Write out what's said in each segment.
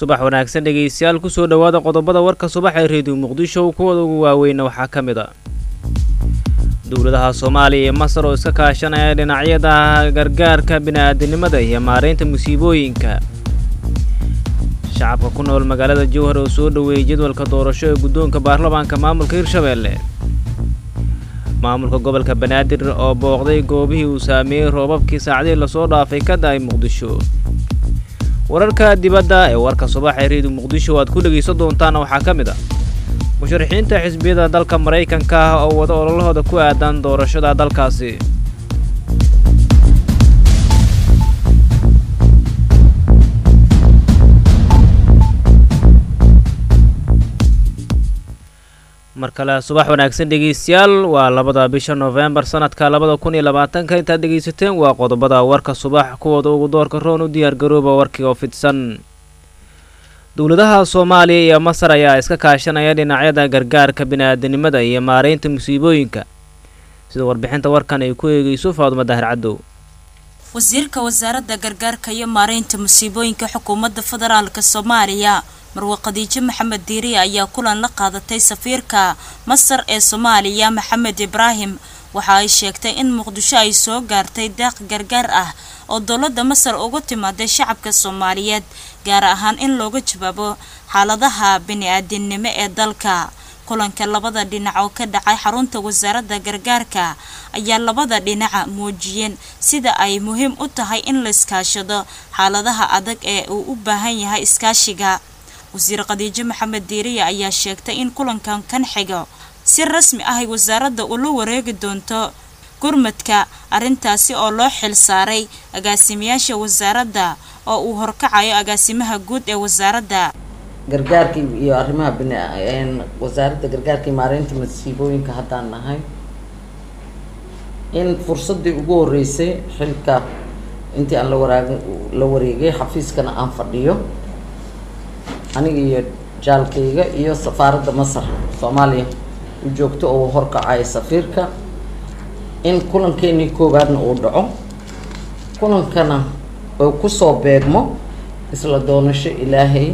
subax wanaagsan dhegaystayaal kusoo dhowaada qodobada warka subax ee reediyo muqdisho kuwada ugu waaweyna waxaa ka mid a dowladaha soomaaliya iyo masar oo iska kaashanaya dhinacyada gargaarka bini-aadinimada iyo maaraynta musiibooyinka shacabka ku nool magaalada jowhar oo soo dhoweeyey jadwalka doorasho ee guddoonka baarlamaanka maamulka hirshabeelle maamulka gobolka banaadir oo booqday goobihii uu saameeyey roobabkii saacdihii lasoo dhaafay ka da-ay muqdisho wararka dibadda ee warka subax ee reediyo muqdisho aad ku dhegaysan doontaana waxaa ka mid ah musharaxiinta xisbiyada dalka maraykanka ah oo wada ololahooda ku aadan doorashada dalkaasi mar kale subax wanaagsan dhegaystayaal waa labada bisha noofembar sanadka labada kun iyo labaatanka intaad dhegaysateen waa qodobada warka subax kuwooda ugu doorka roon u diyaargarooba warkii oo fidsan dowladaha soomaaliya iyo masar ayaa iska kaashanaya dhinacyada gargaarka bini-aadanimada iyo maaraynta musiibooyinka sida warbixinta warkan ay ku eegeyso faadumo dahir cadow wasiirka wasaaradda gargaarka iyo maaraynta musiibooyinka xukuumadda federaalk soomaaliya marwe khadiijo maxamed diiriya ayaa kulan la qaadatay safiirka masar ee soomaaliya maxamed ibraahim waxa ay sheegtay in muqdisho ay soo gaartay daaq gargaar ah oo dowladda masar ugu timaaday shacabka soomaaliyeed gaar ahaan in looga jawaabo xaaladaha bini-aadinimo ee dalka kulanka labada dhinac oo ka dhacay xarunta wasaaradda gargaarka ayaa labada dhinaca muujiyeen sida ay muhiim u tahay in la iskaashado xaaladaha adag ee uu u baahan yahay iskaashiga wasiir khadiijo maxamed diiriya ayaa sheegtay in kulankan kan xigo si rasmi ah ay wasaaradda ula wareegi doonto gurmadka arrintaasi oo loo xil saaray agaasimayaasha wasaaradda oo uu horkacayo agaasimaha guud ee wasaaradda gargaarka iyo arrimaha bin wasaaradda gargaarka iyo maareynta masiibooyinka haddaan nahay in fursaddii ugu horreysay xilka intii aan la waraag la wareegay xafiiskana aan fadhiyo aniga iyo jaalkayga iyo safaaradda masar soomaaliya u joogto oo horkacaya safiirka in kulankeenii koowaadna uu dhaco kulankana oo kusoo beegmo isla doonasho ilaahay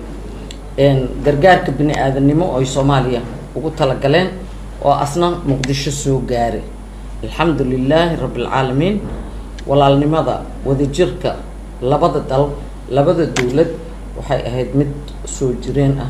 gargaarka bini-aadanimo oo ay soomaaliya ugu talagaleen oo asna muqdisho soo gaaray alxamdu lilaahi rabbilcaalamiin walaalnimada wadajirka labada dal labada dowlad waxay ahayd mid soo jireen ah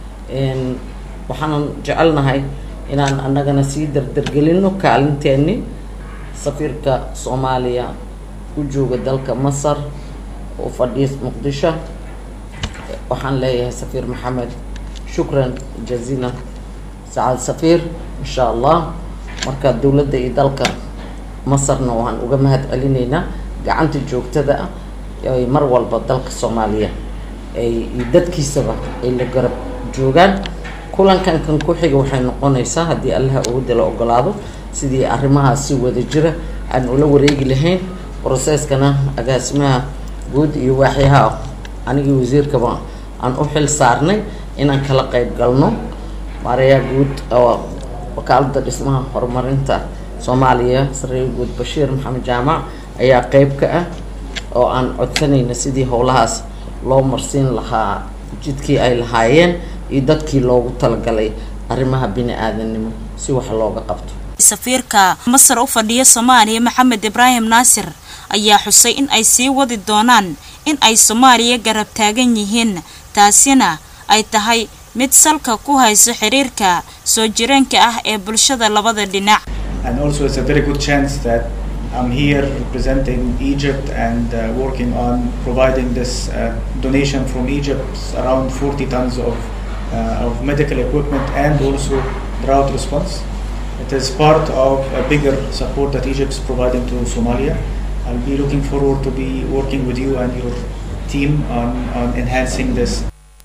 waxaanan jecelnahay inaan annagana sii dardargelino kaalinteeni safiirka soomaaliya u jooga dalka masar oo fadhiya muqdisho waxaan leeyahay safiir maxamed shukran jaziilan sacaad safiir insha allah marka dowladda iyo dalka masarna waan uga mahad celinaynaa gacanta joogtada ah ay mar walba dalka soomaaliya ay dadkiisaba ay la garab joogaan kulankan kan ku xiga waxay noqonaysaa haddii allaha awoodda la ogolaado sidii arrimahaas si wada jira aan ula wareegi lahayn broseskana agaasimaha guud iyo waaxyaha anigii wasiirkaba aan u xil saarnay inaan kala qayb galno maarayaa guud oo wakaalada dhismaha horumarinta soomaaliya sareer guud bashiir maxamed jaamac ayaa qeyb ka ah oo aan codsanayna sidii howlahaas loo marsiin lahaa jidkii ay lahaayeen iyo dadkii loogu talagalay arrimaha bini-aadanimo si wax looga qabto safiirka masar u fadhiya soomaaliya maxamed ibraahim naasir ayaa xusay in ay sii wadi doonaan in ay soomaaliya garab taagan yihiin taasina ay tahay mid salka ku hayso xiriirka soo jireenka ah ee bulshada labada dhinac and also it's a very good chance that I'm here representing Egypt and uh, working on providing this uh, donation from Egypt, around 40 tons of, uh, of medical equipment and also drought response. It is part of a bigger support that Egypt is providing to Somalia. I'll be looking forward to be working with you and your team on, on enhancing this.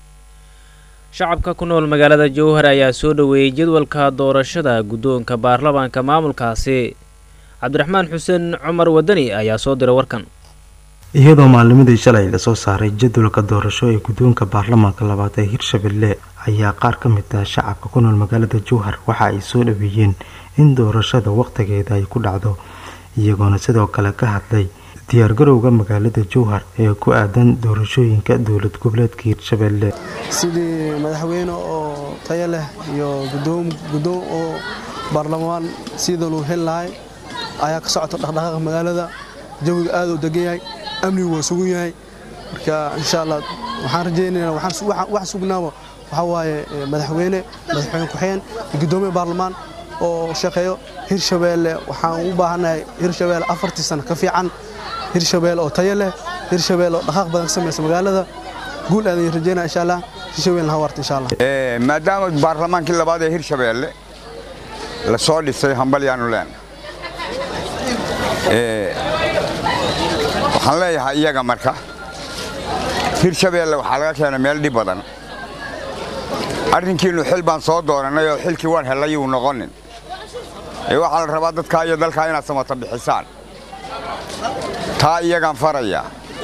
shacabka ku nool magaalada jowhar ayaa soo dhoweeyey jadwalka doorashada guddoonka baarlamaanka maamulkaasi cabdiraxmaan xuseen cumar wadani ayaa soo diray warkan iyadoo maalnimadii shalay lasoo saaray jadwalka doorasho ee guddoonka baarlamaanka labaad ee hirshabelle ayaa qaar ka mid ah shacabka ku nool magaalada jowhar waxa ay soo dhaweeyeen in doorashada wakhtigeeda ay ku dhacdo iyagoona sidoo kale ka hadlay diyaargarowga magaalada jowhar ee ku aadan doorashooyinka dowlad goboleedka hirshabelle sidii madaxweyne oo tayo leh iyo gudoom gudoom oo baarlamaan sidii loo heli lahay ayaa ka socota dhaqdhaqaaqa magaalada jawiga aad u degan yahay amnigu waa sugan yahay marka insha allah waxaan rajaynaynaa wax sugnaaba waxaa waaye madaxweyne madaxweyne ku-xigeen gudoomiye baarlamaan oo shaqeeyo hirshabeelle waxaan u baahannahay hirshabeelle afartii sano ka fiican hirshabeelle oo tayo leh hirshabeelle oo dhaqaaq badan ka samaysa magaalada guul aadan rajaynaa insha allah hirshabeelle hawarta insha allah maadaama baarlamaankii labaad ee hirshabeelle la soo dhisay hambalyaanu leena waxaan leeyahay iyaga marka hirshabeelle waxaa laga keenay meel dhib badan arrinkiinnu xil baan soo doorannay oo xilkii waan hellay uu noqonin ee waxaa la rabaa dadkaa iyo dalkaa inaad samata bixisaan taa iyagaan faraya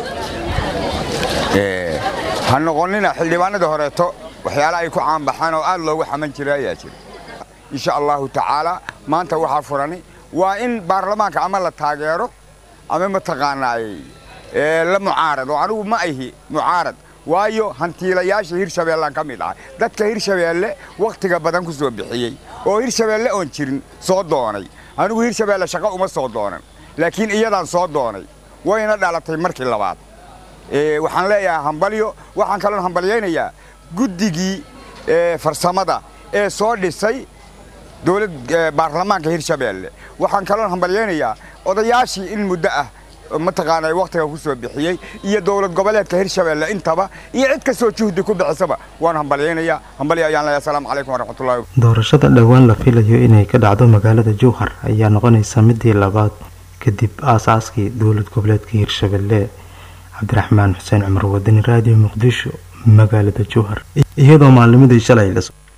ha noqonnina xildhibaanadii horeeto waxyaala ay ku caanbaxaan oo aad loogu xaman jira ayaa jira insha allahu tacaalaa maanta waxaa furani waa in baarlamaanka ama la taageero ama mataqaanaay la mucaarad oo anigu ma ahi mucaarad waayo hantiilayaasha hirshabeellaan ka mid ahay dadka hirshabeelle wakhtiga badan ku soo bixiyey oo hirshabeelle oon jirin soo doonay anigu hirshabeelle shaqo uma soo doonan laakiin iyadaan soo doonay wayna dhalatay markii labaad waxaan leeyahay hambalyo waxaan kaloon hambalyaynayaa guddigii farsamada ee soo dhisay dowlad baarlamaanka hirshabeelle waxaan kaloon hambalyaynayaa odayaashii in muddo ah mataqaanay wakhtiga ku soo bixiyey iyo dowlad goboleedka hirshabeelle intaba iyo cid kastoo juhdi ku bixisaba waan hambalyaynayaa hambalyo ayaan leeyahay asalaamu calaykum waraxmatullahi doorashada dhowaan la filayo inay ka dhacdo magaalada jowhar ayaa noqonaysa midii labaad kadib aasaaskii dowlad goboleedka hirshabelle cabdiraxmaan xuseen cumar wadani raadiyo muqdisho magaalada jowhar iyadoo maalnimadii shalay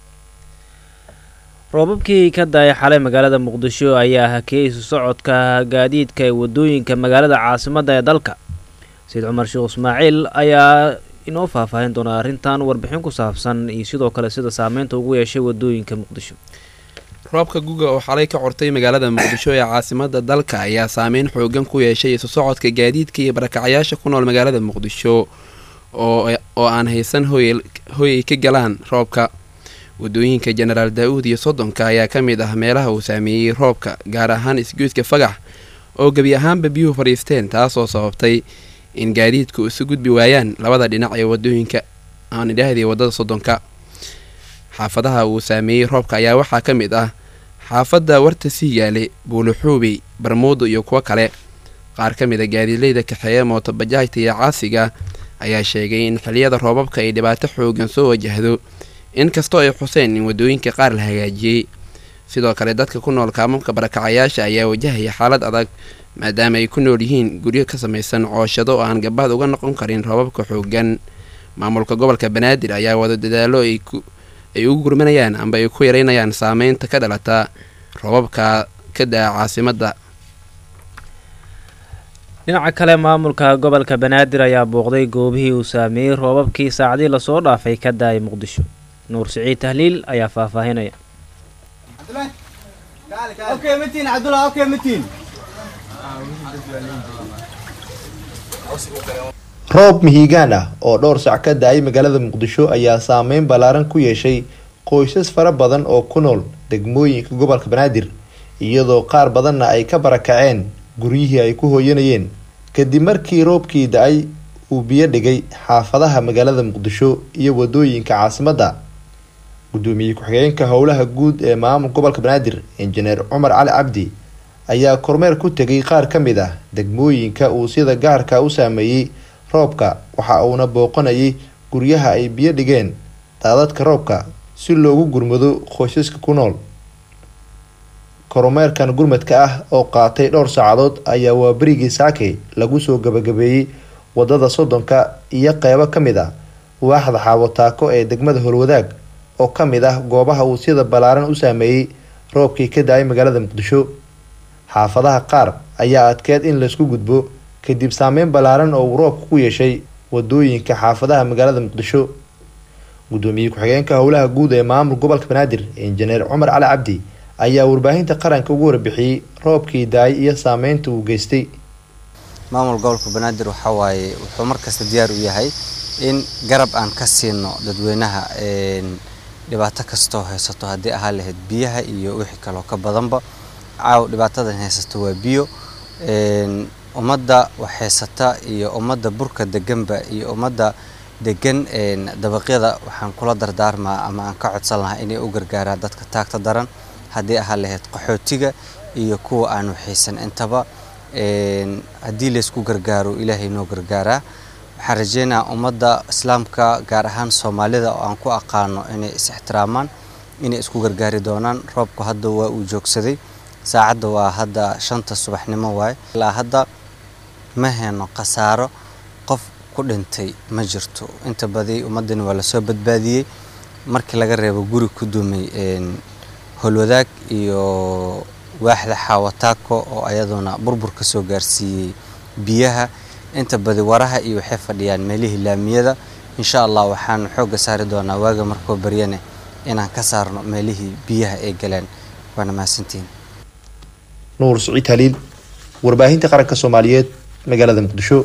roobabkii ka daaya xalay magaalada muqdisho ayaa hakiyey isu socodka gaadiidka ee wadooyinka magaalada caasimadda ee dalka sayid cumar sheekh ismaaciil ayaa inoo faahfaahin doona arrintan warbixin ku saabsan iyo sidoo kale sida saameynta ugu yeeshay wadooyinka muqdisho roobka guga oo xalay ka cortay magaalada muqdisho ee caasimadda dalka ayaa saameyn xoogan ku yeeshay isu socodka gaadiidka iyo barakacyaasha ku nool magaalada muqdisho oo aan haysan hoy ay ka galaan roobka wadooyinka jenaraal daa-uud iyo soddonka ayaa ka mid ah meelaha uu saameeyey roobka gaar ahaan isgoyska fagax oo gebi ahaanba biyuhu fadhiisteen taasoo sababtay in gaadiidku isu gudbi waayaan labada dhinac ee wadooyinka aan idhaahdii waddada soddonka xaafadaha uu saameeyey roobka ayaa waxaa ka mid ah xaafadda warta siigaale buuluxuubey barmuudo iyo kuwo kale qaar ka mid a gaadiidleyda kaxeeya mootobajaajta iyo caasiga ayaa sheegay in xiliyada roobabka ay dhibaato xoogan soo wajahdo inkastoo ay xuseen in wadooyinka qaar la hagaajiyey sidoo kale dadka ku nool kaamamka barakacayaasha ayaa wajahaya xaalad adag maadaama ay ku nool yihiin guryo ka samaysan cooshado oo aan gabaad uga noqon karin roobabka xoogan maamulka gobolka banaadir ayaa wado dadaalo ay ugu gurmanayaan amba ay ku yareynayaan saameynta ka dhalata roobabka ka daa caasimadda dhinaca kale maamulka gobolka banaadir ayaa booqday goobihii uu saameeyey roobabkii saacadii lasoo dhaafay ka daayay muqdisho nuur siciid tahliil ayaa faahfaahinaya roob mihigaan ah oo dhowr sac ka da-ay magaalada muqdisho ayaa saameyn ballaaran ku yeeshay qoysas fara badan oo ku nool degmooyinka gobolka banaadir iyadoo qaar badanna ay ka barakaceen guryihii ay ku hooyanayeen kadib markii roobkii da-ay uu biyo dhigay xaafadaha magaalada muqdisho iyo wadooyinka caasimadda gudoomiye ku-xigeenka howlaha guud ee maamul gobolka banaadir injineer cumar cali cabdi ayaa kormeer ku tegay qaar ka mid ah degmooyinka uu sida gaarka u saameeyey roobka waxa uuna booqanayay guryaha ay biyo dhigeen daadadka roobka si loogu gurmado qoysaska ku nool kormeerkan gurmadka ah oo qaatay dhowr saacadood ayaa waa berigii saake lagu soo gabagabeeyey wadada soddonka iyo qeybo ka mid ah waaxda xaawotaako ee degmada holwadaag oo ka mid ah goobaha uu sida ballaaran u saameeyey roobkii ka da-ay magaalada muqdisho xaafadaha qaar ayaa adkeed in laysku gudbo kadib saameyn ballaaran oo uu roobka ku yeeshay wadooyinka xaafadaha magaalada muqdisho gudoomiye ku-xigeenka howlaha guud ee maamul gobolka banaadir injineer cumar cali cabdi ayaa warbaahinta qaranka ugu warbixiyey roobkii daay iyo saameynta uu geystay maamul gobolka banaadir waxaa waaye wuxuu markasta diyaar u yahay in garab aan ka siino dadweynaha dhibaato kastoo haysato haddii ahaa lahayd biyaha iyo wixii kaloo ka badanba caaw dhibaatadan haysato waa biyo ummadda wax haysata iyo ummadda burka deganba iyo ummadda degan dabaqyada waxaan kula dardaarmaa ama aan ka codsan lahaa inay u gargaaraan dadka taagta daran haddii ahaa lahayd qaxootiga iyo kuwa aan waxaysan intaba haddii laysku gargaaro ilaahay noo gargaaraa waxaan rajeynayaa ummadda islaamka gaar ahaan soomaalida oo aan ku aqaano inay is-ixtiraamaan inay isku gargaari doonaan roobku hadda waa uu joogsaday saacadda waa hadda shanta subaxnimo waaye ilaa hadda ma heyno khasaaro qof ku dhintay ma jirto inta badi ummaddani waa lasoo badbaadiyey markii laga reebo guri ku dumay holwadaag iyo waaxda xaawataako oo ayaduna burbur ka soo gaarsiiyey biyaha inta badi waraha iyo waxay fadhiyaan meelihii laamiyada insha allah waxaan xoogga saari doonaa waaga markoo baryane inaan ka saarno meelihii biyaha ay galeen waana mahadsantihiin nuur siciid haliil warbaahinta qaranka soomaaliyeed magaalada muqdisho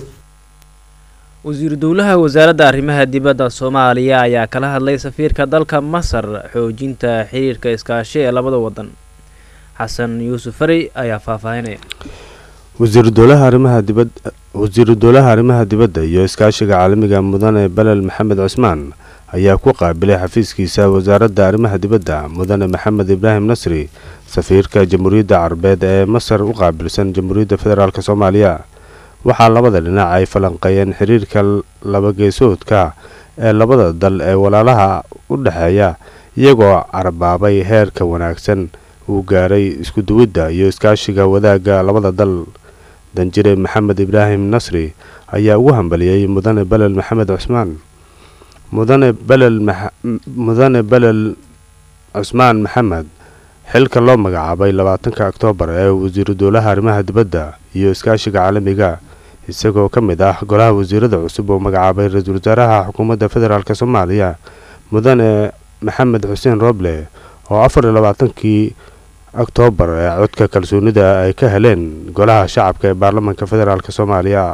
wasiiru dowlaha wasaaradda arrimaha dibadda soomaaliya ayaa kala hadlay safiirka dalka masar xoojinta xiriirka iskaashi ee labada wadan xasan yuusuf fari ayaa faahfaahinaya wasiiru dowlaha arrimaha dibad wasiiru dowlaha arrimaha dibadda iyo iskaashiga caalamiga mudane belel maxamed cusmaan ayaa ku qaabilay xafiiskiisa wasaaradda arrimaha dibadda mudane maxamed ibraahim nasri safiirka jamhuuriyadda carabeed ee masar u qaabilsan jamhuuriyadda federaalk soomaaliya waxaa labada dhinac ay falanqeeyeen xiriirka labageesoodka ee labada dal ee walaalaha u dhexeeya iyagoo carabaabay heerka wanaagsan uu gaaray isku duwidda iyo iskaashiga wadaagga labada dal danjire maxamed ibraahim nasri ayaa ugu hambaliyey mudane belel maxamed cusmaan mudane belel mudane belel cusmaan maxamed xilka loo magacaabay labaatanka oktoobar ee wasiiru dowlaha arrimaha dibadda iyo iskaashiga caalamiga isagoo ka mid ah golaha wasiirada cusub oo magacaabay ra-iisul wasaaraha xukuumadda federaalk soomaaliya mudane maxamed xuseen roble oo afar iyo labaatankii oktoobar ee codka kalsoonida ay ka heleen golaha shacabka ee baarlamaanka federaalk soomaaliya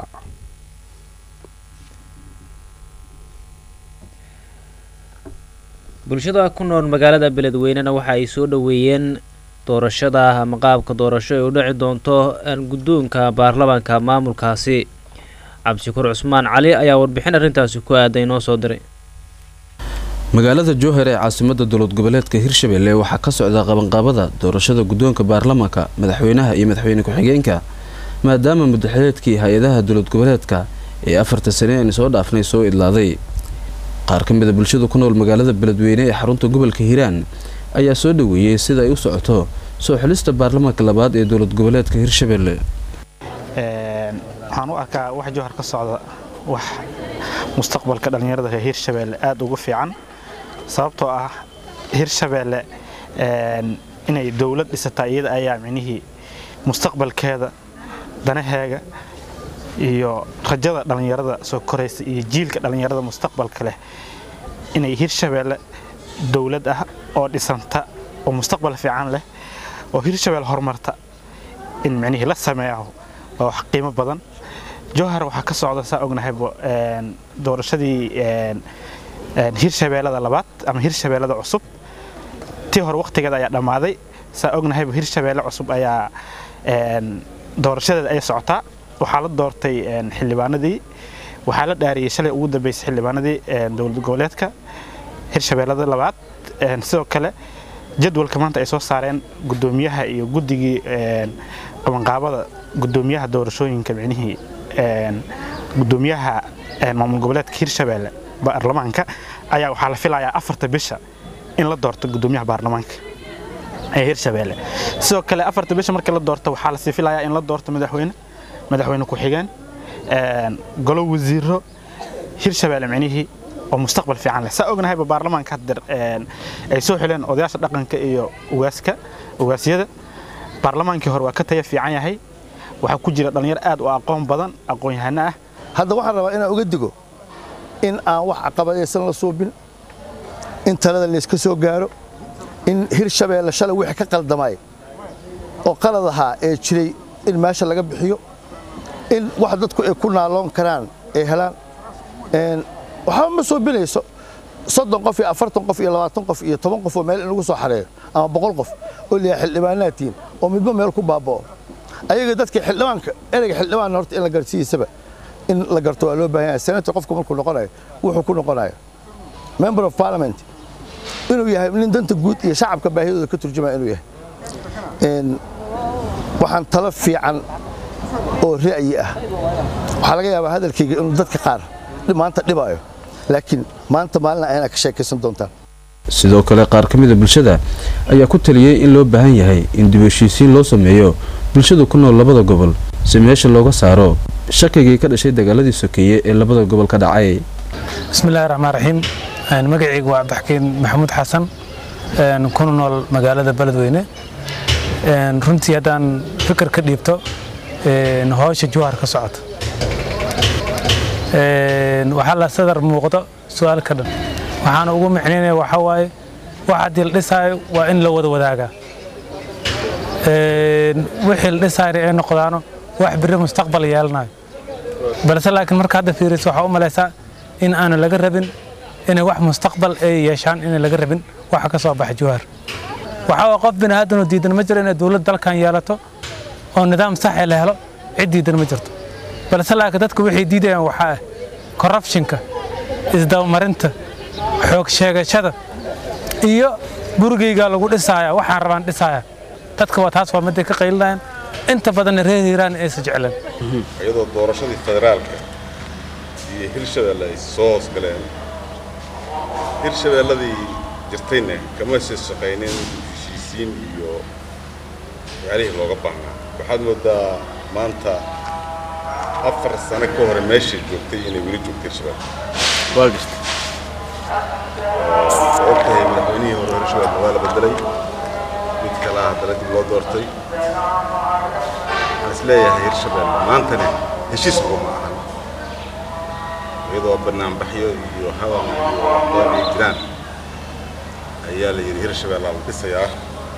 bulshada ku nool magaalada beledweynena waxa ay soo dhoweeyeen doorashada ama qaabka doorasho ay u dhici doonto guddoonka baarlamaanka maamulkaasi cabdishakuur cusmaan cali ayaa warbixin arrintaasi ku aaday noo soo diray magaalada jowhar ee caasimada dowlad goboleedka hirshabelle waxaa ka socda qabanqaabada doorashada guddoonka baarlamaanka madaxweynaha iyo madaxweyne ku-xigeenka maadaama mudaxileedkii hay-adaha dowlad goboleedka ee afarta sane aan soo dhaafnay soo idlaaday qaar ka mida bulshada ku nool magaalada beledweyne ee xarunta gobolka hiiraan ayaa soo dhoweeyey sida ay u socoto soo xulista baarlamaanka labaad ee dowlad goboleedka hirshabelle waxaan u arkaa wax jowhar ka socda wax mustaqbalka dhallinyarada reer hirshabelle aada ugu fiican sababtoo ah hirshabelle inay dowlad dhisataa iyada ayaa micnihii mustaqbalkeeda danaheega iyo rajada dhallinyarada soo koraysa iyo jiilka dhallinyarada mustaqbalka leh inay hirshabelle dowlad ah oo dhisanta oo mustaqbal fiican leh oo hirshabelle horumarta in micnihii la sameeyo waa wax qiimo badan jowhar waxaa ka socda saa ognahaybo doorashadii hirshabeellada labaad ama hirshabeellada cusub tii hore wakhtigeeda ayaa dhammaaday saa ognahaybo hirshabeelle cusub ayaa doorashadeeda ay socotaa waxaa la doortay xildhibaanadii waxaa la dhaariyey shalay ugu dambeysay xildhibaanadii dowlad goboleedka hirshabeellada labaad sidoo kale jadwalka maanta ay soo saareen gudoomiyaha iyo guddigii qabanqaabada gudoomiyaha doorashooyinka micnihii gudoomiyaha maamul goboleedka hirshabeelle baarlamaanka ayaa waxaa la filayaa afarta bisha in la doorto gudoomiyaha baarlamaanka ee hirshabeelle sidoo kale afarta bisha markii la doorto waxaa lasii filayaa in la doorto madaxweyne madaxweyne ku-xigeen golo wasiiro hirshabeelle micnihii oo mustaqbal fiican leh saa ognahayba baarlamaanka haddeer ay soo xileen odayaasha dhaqanka iyo ugaaska ugaasyada baarlamaankii hore waa ka taya fiican yahay waxaa ku jira dhallinyaro aad u aqoon badan aqoon-yahano ah hadda waxaan rabaa inaan uga digo in aan wax caqabadaysan la suubin in talada layska soo gaaro in hirshabeelle shalay wixii ka qaldamay oo qalad ahaa ee jiray in meesha laga bixiyo in wax dadku ay ku naaloon karaan ay helaan waxba ma soo binayso soddon qof iyo afartan qof iyo labaatan qof iyo toban qof oo meel in lagu soo xareeyo ama boqol qof oo liyaa xildhibaanaad tihiin oo midba meel ku baaba'o ayaga dadka xildhibaanka ereyga xildhibaan horta in la garsiisaba in la garto waa loo baahan yahay senator qofku markuu noqonayo wuxuu ku noqonayo member of parliament inuu yahay nin danta guud iyo shacabka baahidooda ka turjumaya inuu yahay waxaan talo fiican oo ra'yi ah waxaa laga yaabaa hadalkayga inuu dadka qaar maanta dhibaayo laakiin maanta maalina ayana ka sheekaysan doontaan sidoo kale qaar ka mida bulshada ayaa ku taliyey in loo baahan yahay in dib heshiisiin loo sameeyo bulshada ku nool labada gobol si meesha looga saaro shakigii ka dhashay dagaaladii sokeeye ee labada gobol ka dhacay bismillahi raxmaan raxiim magacaygu waa cabdixakiin maxamuud xasan kuna nool magaalada beledweyne runtii haddaan fikir ka dhiibto howsha juhar ka socota waxaa la sadar muuqdo su-aal ka dhan waxaana ugu micnaynaya waxaa waaye wax haddii la dhisaayo waa in la wada wadaagaa wixii la dhisaayna ay noqdaano wax biri mustaqbal yeelanayo balse laakiin marka hadda fiiriso waxaa u malaysaa in aanu laga rabin inay wax mustaqbal ay yeeshaan inay laga rabin waxa ka soo baxa juhaar waxaa waa qof bini aadan oo diidan ma jiro inay dowlad dalkan yeelato oo nidaam saxe la helo cid diidan ma jirto balse laakiin dadku waxay diidayaan waxaa ah corruptionka isdabamarinta xoog sheegashada iyo gurigaygaa lagu dhisaaya waxaan rabaan dhisaaya dadka waa taas waa miday ka qaylinayaan inta badanna reer hiiraan aysa jecleen iyadoo doorashadii federaalka iyo hirshabeelle ay soo hoosgaleen hirshabeelladii jirtayna kama sii shaqaynin heshiisiin iyo waxyaalihii looga baahnaa waxaad moodaa maanta afar sano ka hore meeshay joogtay inay weli joogto hirshabelle waa jirta ogtahay madaxweynihii hore hirshabelle waa la bedelay mid kalaa haddana dib loo doortay waxaan is leeyahay hirshabelle maantana heshiis uguma ahan iyadoo banaanbaxyo iyo hadal iyo aqoon ay jiraan ayaa la yidhi hirshabelle la dhisayaa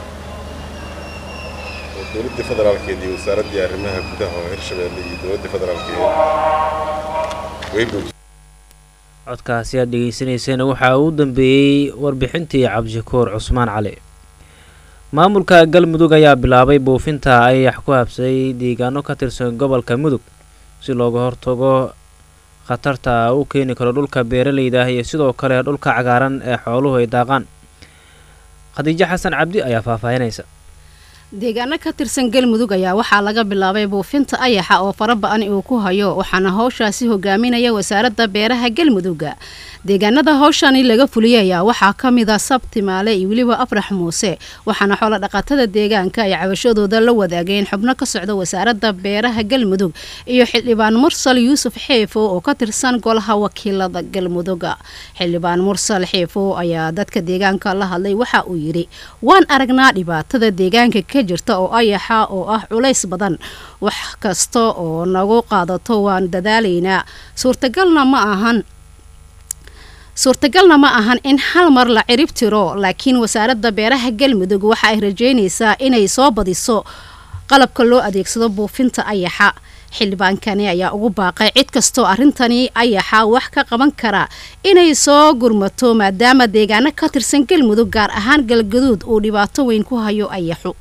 oo dowladdii federaalkeed iyo wasaaraddii arrimaha gudaha oo hirshabelle iyo dowladdii federaalkeed way boojiyeen codkaasi aad dhegaysanayseen waxaa uu dambeeyey warbixintii cabdishakuur cusmaan cali maamulka galmudug ayaa bilaabay buufinta ayax ku habsay deegaano ka tirsan gobolka mudug si looga hortago khatarta u keeni karo dhulka beeraleyda ah iyo sidoo kale dhulka cagaaran ee xooluhu ay daaqaan khadiijo xasan cabdi ayaa faahfaahinaysa deegaano ka tirsan galmudug ayaa waxaa laga bilaabay buufinta ayaxa oo faraba-an uu ku hayo waxaana howshaasi hogaaminaya wasaaradda beeraha galmudugga deegaanada howshani laga fuliyay ayaa waxaa ka mid a sabtimaale iyo weliba afrax muuse waxaana xoolo dhaqatada deegaanka ay cabashadooda la wadaageen xubno ka socda wasaaradda beeraha galmudug iyo xildhibaan mursal yuusuf xeefo oo ka tirsan golaha wakiilada galmudugga xildhibaan mursal xeefo ayaa dadka deegaanka la hadlay waxa uu yidhi waan aragnaa dhibaatada deegaanka ka jirta oo ayaxa oo ah culays badan wax kasta oo nagu qaadato waan dadaalaynaa suurtagalna ma ahan suurtagalna ma ahan in hal mar la cirib tiro laakiin wasaaradda beeraha galmudug waxa ay rajeynaysaa inay soo badiso qalabka loo adeegsado buufinta ayaxa xildhibaankani ayaa ugu baaqay cid kastoo arrintani ayaxa wax ka qaban kara inay soo gurmato maadaama deegaano ka tirsan galmudug gaar ahaan galgaduud uu dhibaato weyn ku hayo ayaxu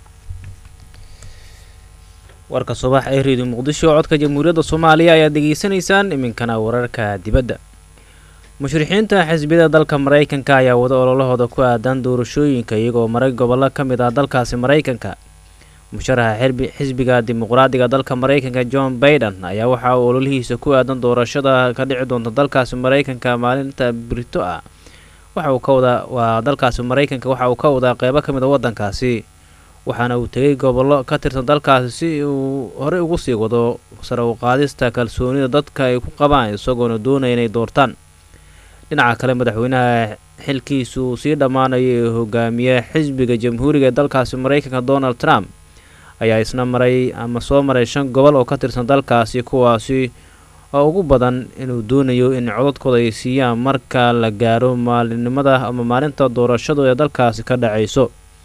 warka subax ee reediyo muqdisho codka jamhuuriyadda soomaaliya ayaad degeysanaysaan iminkana wararka dibadda mushrixiinta xisbiyada dalka maraykanka ayaa wada ololahooda ku aadan doorashooyinka iyagoo maray gobollo ka mid ah dalkaasi maraykanka musharaxa xisbiga dimuqraadiga dalka maraykanka john baiden ayaa waxa uu ololihiisa ku aadan doorashada ka dhici doonta dalkaasi maraykanka maalinta brito ah waxa uu ka wadaa waa dalkaasi maraykanka waxa uu ka wadaa qeybo ka mid a waddankaasi waxaana uu tegay gobollo ka tirsan dalkaasi si uu horey ugu sii wado sare u qaadista kalsoonida dadka ay ku qabaan isagoona doonaya inay doortaan dhinaca kale madaxweynaha xilkiisu uu sii dhammaanayo ee hogaamiye xisbiga jamhuuriga ee dalkaasi maraykanka donald trump ayaa isna maray ama soo maray shan gobol oo ka tirsan dalkaasi kuwaasi oo ugu badan inuu doonayo in codadkooda ay siiyaan marka la gaaro maalinimada ama maalinta doorashadu ee dalkaasi ka dhacayso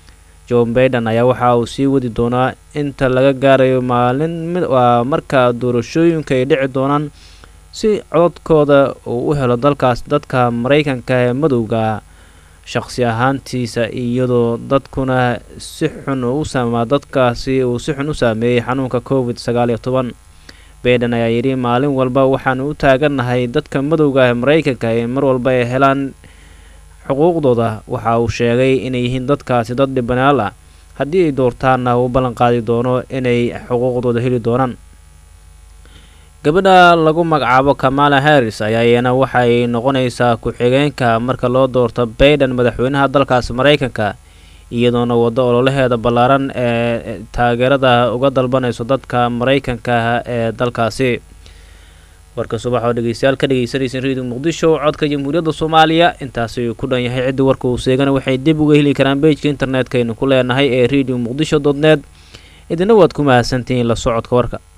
john baiden ayaa waxa uu sii wadi doonaa inta laga gaarayo maalin waa marka doorashooyinka ay dhici doonaan si cododkooda uu u helo dalkaas dadka maraykanka ee madowga shaqsi ahaantiisa iyadoo dadkuna si xun u saamaa dadkaasi uu si xun u saameeyey xanuunka covid sagaal iyo toban baiden ayaa yidhi maalin walba waxaanu u taagannahay dadka madowga ee maraykanka ee mar walba ay helaan xuquuqdooda waxa uu sheegay inay yihiin dadkaasi dad dhibanaal ah haddii ay doortaanna uu ballan qaadi doono inay xuquuqdooda heli doonaan gabadha lagu magacaabo kamala harris ayaa iyana waxay noqonaysaa ku-xigeenka marka loo doorto baiden madaxweynaha dalkaasi maraykanka iyadoona waddo ololaheeda ballaaran ee taageerada uga dalbanayso dadka maraykanka ee dalkaasi warka subax oo dhegeystayaal ka dhegeysanaysan radio muqdisho codka jamhuuriyadda soomaaliya intaasi ku dhan yahay ciddi warka uu seegana waxay dib uga heli karaan bejka internetka aynu ku leenahay ee radio muqdisho dot net idina waad ku mahadsantihiin la socodka warka